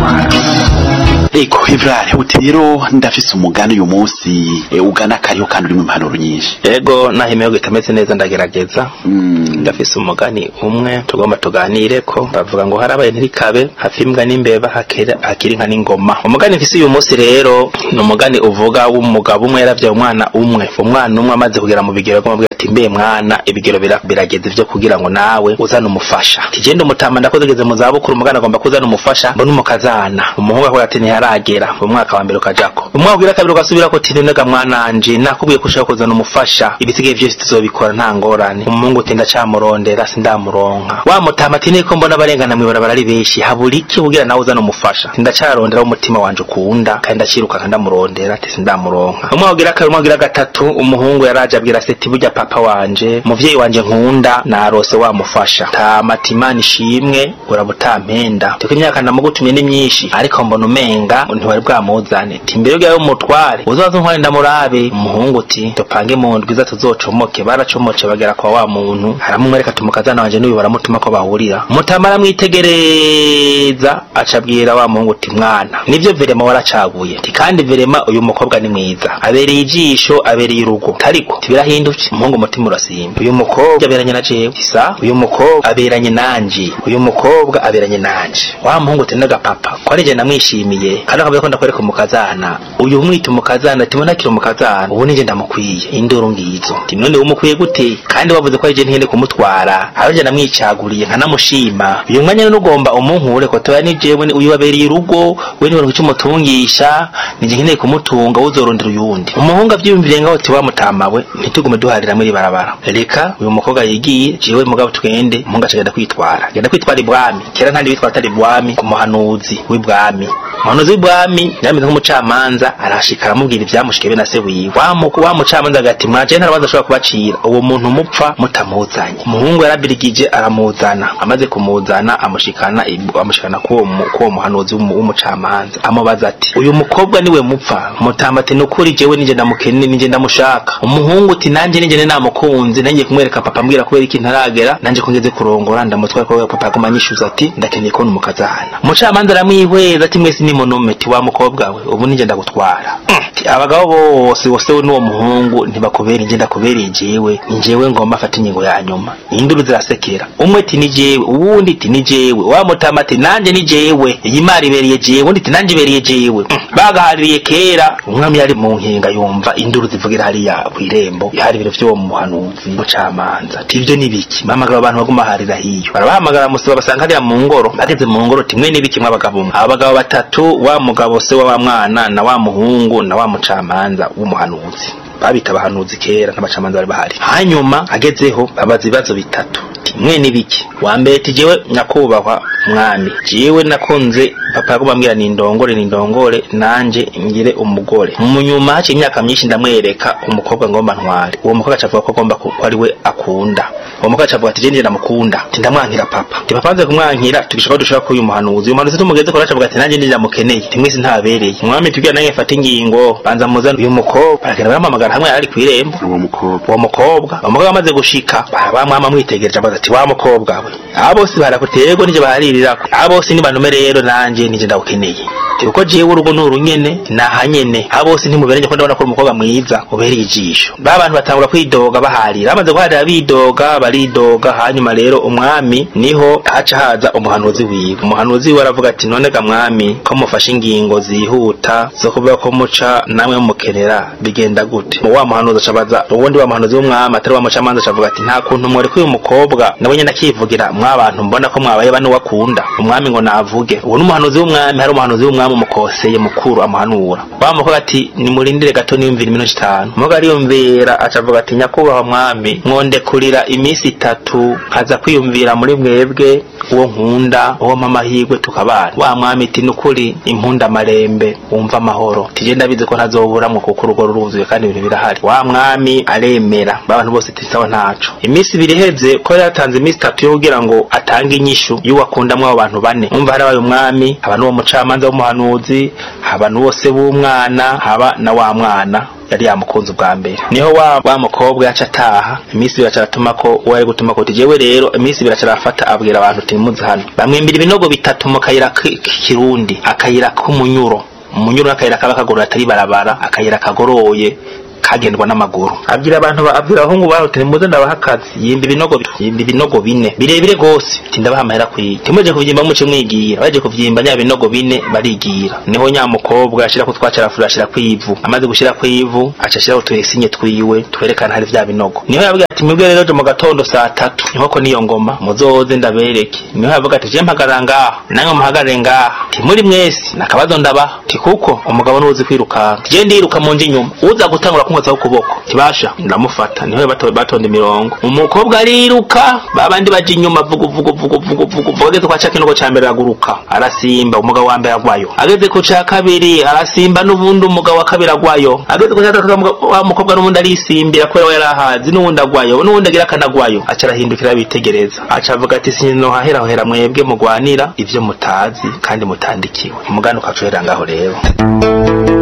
gutwara ego ivrare uti rero ndafise umugani uyu munsi eh, ugana kariho kandi urimo impanuro nyinshi ego nahimeye gitameze neza ndagerageza Mm, ndafise umugani umwe tugomba tuganire ko bavuga ngo harabaye ntirikabe hafi imbwa n'imbeba hakera- hakiri inka n'ingoma umugani mfise uyu munsi rero ni umugani uvuga w'umugabo umwe yaravyaye umwana umwe umwana umwe amaze kugera mu bigero akamubwira ati mbe mwana ibigero bira- birageze vyo kugira ngo nawe uzane umufasha tigende umutama ndakoze ngeze mu zabukuru umugani agomba kuzana umufasha mbona umukazana umuhungu akavuga ati ntiharagera umwaka wa mbere ukajako umwaka ugira kabiri ugasubirako ati nonega mwananje nakubwiye ko ushaka kuzana umufasha ibisigaye vyose tuzobikora nta ngorane umuhungu uti ndacamurondera sindamuronka wa mutama ati niko mbona abarengana mw'ibarabara ari benshi habura iki kugira nawe uzana umufasha Ati, ndacarondera umutima wanje ukunda kandi ndaciruka kandi ndamurondera ati sindamuronka umwaka ugira kabiri umwaka ugira gatatu umuhungu yaraje abwira se ati burya papa wanje muvyeyi wanje nkunda narose wamufasha tama ati imana ishimwe urabutampenda tiko imyaka ndamugutumye ni myinshi ariko mbona umenga ntiwari bwamuzane ti mbere y'ugaye umutware uzoza untware ndamurabe umuhungu uti dupange mu ndwi iza tuzocomoke baracomoce bagera kwa wa muntu haramumwereka tumukazana wanje n'uyu baramutuma ko bahurira mutama aramwitegereza aca abwira wa muhungu uti mwana nivyo verema waracaguye ti kandi verema uyu mukobwa ni mwiza abereye ijisho abereye urugo ariko tibirahindutse umuhungu umutima urasimba uyu mukobwa aberanye na jewe isa uyu mukobwa aberanye nanje uyu mukobwa aberanye nanje wa muhungu uti papa ko ari je namwishimiye kandi akavuga ko ndakwereka umukazana uyu umwita umukazana tibona akiri umukazana ubu nije ndamukwiye induru ngizo ti none umukwiye gute kandi wavuze ko ari je ntihende kumutwara aho je namwicaguriye nkanamushima uyu mwanya none ugomba umunkure ko toya ni jewe ni- uyu wabereye urugo we niwe icyo umutungisha nije nkeneye kumutunga uzorondera uyundi umuhungu avyiyumviriye ngaho ti wamutamawe ntitugume duharira muri barabara reka uyu mukobwa yigiye jewe mugabo tugende umuhungu aca agenda kwitwara agenda kwitwara ibwami kera ntandi bitwara atari ibwami ku muhanuzi w'ibwami umuhanuzi w'ibwami yameze nk'umucamanza arashika aramubwira ivyamushike be na se wiwe wa mu- wa mucamanza agati mwaje ntarabanza ashobora kubacira uwo muntu mupfa mutamuzanye umuhungu yarabirigije aramuzana amaze kumuzana amushikana ibu- amushikana kuwo mu- kuwo muhanuzi w'umu- w'umucamanza amubaza ati uyu mukobwa niwe mupfa mutamba ati nukuri jewe nije ndamukene nije ndamushaka umuhungu uti nanje nije ne namukunze nangiye kumwereka papa ambwira kubera iki ntaragera nanje ko ngeze kurongora ndamutwara ko papa aguma anyishuza ati ndakeneye kubona umukazana umucamanza aramwihweza ati mwese ni monume ti wa mukobwa we ubu nije ndagutwara Mm, ti abagabo bose bose we n'uwo muhungu ntibakubera inje ndakubereye jewe ni jewe ngomba afata ingingo ya nyuma induru zirasekera umwe ti ni jewe uwundi ti ni jewe wa mutama ati nanje ni jewe iyi mari ibereye jewe undi ti nanje ibereye jewe Mm, bagahaririye kera umwami yari mu nkinga yumva induru zivugira hariya kw'irembo hari ibiro vy'uwo muhanuzi mucamanza ati ivyo ni biki bahamagara abantu baguma harira hiyo barabahamagara musaba basanga hariya mu ngoro bageze mu ngoro timwe n'ibiki mw'abagabo mwe abagabo batatu wa mugabo se wa wa mwana na wa muhungu na wa mucamanza w'umuhanuzi babita abahanuzi kera n'abacamanza bari bahari hanyuma agezeho babaza ibibazo bitatu timwe n'ibiki wa mbere ti jewe nyakubahwa mwami jewe nakunze papa yaguma ambwira nindongore nindongore nanje ngire umugore mu nyuma haciye imyaka myinshi ndamwereka umukobwa ngomba ntware uwo mukobwa acavuga ko agomba ku- ko ari we akunda uwo mukobwa acavuga ati jewe ndamukunda ti ndamwankira papa ti papa amaze kumwankira tugishaka ko dushaka ko uyu muhanuzi uyu muhanuzi tumugeze ko acavuga ati nanjye ndamukeneye ti mwese ntabereye umwami tubwira nange mfata ingingo banza muzane uyu mukobwa baragenda baramuhamagara hamwe ari kw'irembo uwo mukobwa uwo mukobwa uwo mukobwa amaze gushika barabamwama mwitegereje abaza ati wa mukobwa we aba bose barakuterwa nije baharirako aba bose ni banume rero nanje nije ndawukeneye Ati kuko jewe urugo nuru nyene naha nyene aba bose ntimuberanye ko ndabona ko uri umukobwa mwiza ubereye ijisho ba bantu batangura kwidoga baharira bamaze guharira bidoga baridoga hanyuma rero umwami niho haca haza umuhanuzi wiwe umuhanuzi wiwe aravuga ati none ga mwami ko mufashe ingingo zihuta zo kuvuga ko muca namwe mukenera bigenda gute wa muhanuzi acabaza uwundi wa muhanuzi w'umwami atari wa mucamanza acavuga ati nta kuntu mworeka uyu mukobwa nawe nyene akivugira mwabantu mbona ko mwabaye bane wakunda umwami ngo navuge uwo ni umuhanuzi w'umwami hari umuhanuzi w'umwami umukoseye mukuru amuhanura wa mukobwa ati nimurindire gato niyumvira iminota itanu umukobwa ariyumvira acavuga ati nyakubahwa mwami mwondekurira iminsi itatu nkaza kwiyumvira muri mwebwe uwo nkunda uwo mamahirwe tukabana wa mwami iti nukuri impunda marembe wumva amahoro tije ndabizi ko ntazoburamwo kuko urugo ruruzuye kandi ibintu birahari wa mwami aremera abantu bose tisawa ntaco iminsi ibiri iheze ko yari yatanze iminsi itatu yo kugira ngo atange inyishu y'uwakundamwo abo bantu bane umva harabaye umwami haba n'uwo mucamanza w'umuhanuzi haba n'uwose w'umwana haba na wa mwana yari yamukunze ubwa mbere niho wa, wa mukobwa yaca ataha iminsi ibiri acaratuma ko uwo ari gutuma ko jewe rero iminsi ibiri acarafata abwira abantu uti nimuze hano bamwembira ibinogo bitatu mu kayira k'ikirundi akayira k'umunyuro umunyuro n'akayira kaba kagoroye atari barabara akayira kagoroye kagendwa n'amaguru abwira abantu abwira abahungu baho uti nimuze ndabaha akazi yimba ibinogo yimba ibinogo bine birebire gose ati ndabaha amahera kwiye timuje kuvyimba muce mwigira baje kuvyimba nya binogo bine barigira niho nya mukobwa ashira ko twacarafura ashira kwivu amaze gushira kwivu aca ashira utuyesinye twiwe twerekana hari vya binogo niho yavuga ati mwebwe rero jo mu gatondo saa tatu niho ko niyo ngoma muzoze ndabereke niho yavuga ati je mpagarara ngaha namwe muhagarare ngaha timuri mwese nakabazo ndabaha ti kuko umugabo nuzi kwirukanka je ndiruka mu nje inyuma uza gutangura kumwozaho ukuboko kibasha ndamufata niho bato batonda imirongo umukobwa ariruka babandi baje inyuma vugu vugu vugu vugu vugu vugu ageze kwa cakinogo ca mbere araguruka arasimba umugabo wa mbere agwayo ageze ku ca kabiri arasimba n'ubundi umugabo wa kabiri agwayo ageze ku ca gatatu wa mukobwa n'ubundi arisimbira kubera we yarahazi n'ubundi agwayo n'ubundi agira akanagwayo aca arahindukira bitegereza aca avuga ati sinohahera hera mwebwe mugwanira ivyo mutazi kandi mutandikiwe umugani ukacohera ngaho rero